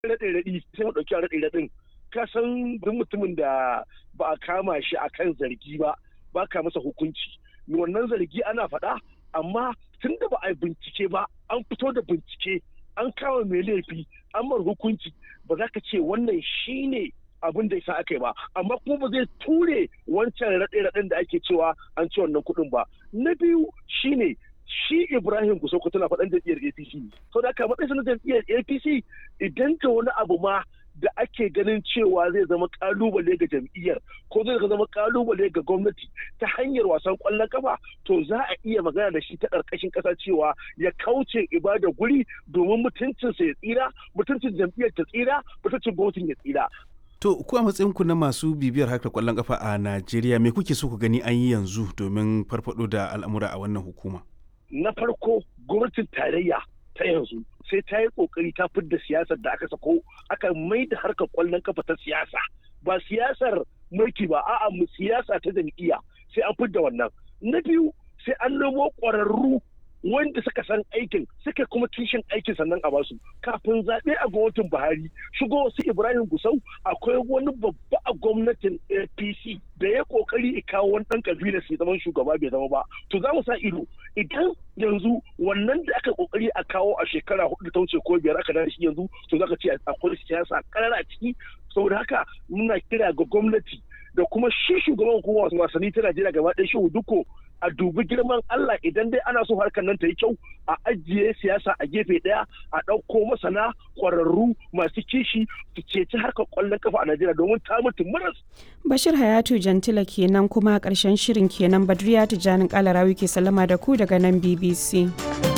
raɗe raɗi sai mu ɗauki raɗe raɗin ka san duk mutumin da ba a kama shi akan zargi ba ba ka masa hukunci wannan zargi ana faɗa amma tun da ba a yi bincike ba an fito da bincike an kama mai laifi an mar hukunci ba za ka ce wannan shine abin da isa aka yi ba amma kuma ba zai ture wancan raɗe-raɗen da ake cewa an ci wannan kuɗin ba na biyu shine shi Ibrahim Gusauko tana faɗan jam'iyyar APC sau da aka matsayin na jam'iyyar APC idan ta wani abu ma da ake ganin cewa zai zama kalubale ga jam'iyyar ko zai zama kalubale ga gwamnati ta hanyar wasan kwallon kafa to za a iya magana da shi ta ƙarƙashin ƙasa cewa ya kauce ibada guri domin mutuncinsa ya tsira mutuncin jam'iyyar ta tsira mutuncin gwamnatin ya tsira To, ku a matsayinku na masu bibiyar harkar kwallon kafa a Najeriya, me kuke so ku gani an yi yanzu domin farfado da al'amura a wannan hukuma? Na farko, gwamnatin tarayya ta yanzu sai ta yi kokari ta fidda siyasar da aka sako aka mai da harkar kwallon kafa ta siyasa. Ba siyasar mulki ba, a'a mu siyasa ta jam'iyya sai an fidda wannan. Na biyu, sai an nemo ƙwararru wanda suka san aikin suka kuma kishin aikin sannan a basu kafin zaɓe a gwamnatin buhari shigo su ibrahim gusau akwai wani babba a gwamnatin apc da ya kokari ya kawo wani ɗan kabila su zaman shugaba bai zama ba to za mu sa ido idan yanzu wannan da aka kokari a kawo a shekara hudu ta wuce ko biyar aka dace shi yanzu to za ka ce akwai siyasa karara a ciki saboda haka muna kira ga gwamnati da kuma shi shugaban hukumar wasanni ta Najeriya gaba ɗaya shehu duko a dubi girman Allah idan dai ana so harkar nan ta yi kyau a ajiye siyasa a gefe ɗaya a ɗauko masana ƙwararru masu kishi su ceci harkar ƙwallon kafa a Najeriya domin ta mutu maras. Bashir Hayatu Jantila kenan kuma ƙarshen shirin kenan Badriya Tijjanin Kalarawi ke sallama da ku daga nan BBC.